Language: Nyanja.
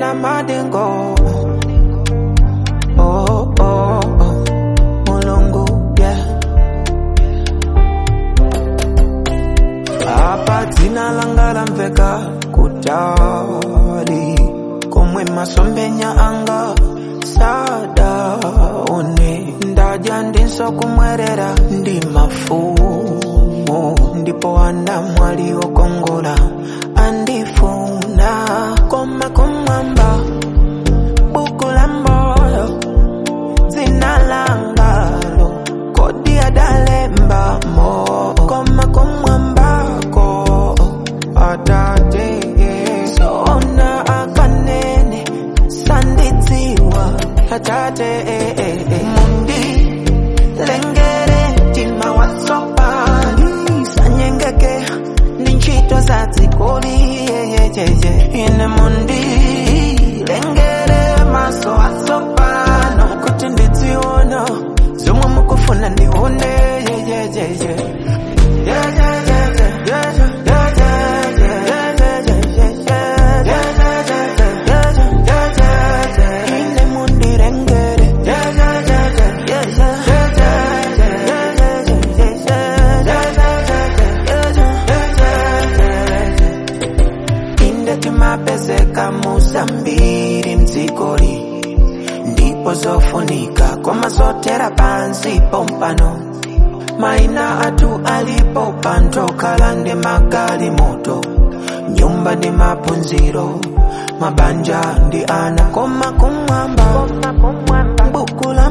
ena madengo oh, oh, oh. mulungu yeah. apa dzina langa lamveka kutali komwe masombenya anga sadaone ndadya ndinso kumwerera ndi mafumu ndipo ana mwali okongola andifuna koma kumwamba buku la moyo dzina langalo kodi adalembamo koma kumwambako atate sona akanene sandidziwa atate mundi lengere mtima watsopani sanyengeke ndi ntchito za dzikoli yeyeyeye ine mundi lengere maso atsopano kuti ndidziona zomwe mukufuna ndione yeyeyeye ine mundirengere inde timapezeka muzambiri mdzikoli ndipo zofunika koma zotera pansi pompano maina atu alipo pantokhala ndi magalimoto nyumba ndi maphunziro mabanja ndi ana koma kumwamba buku la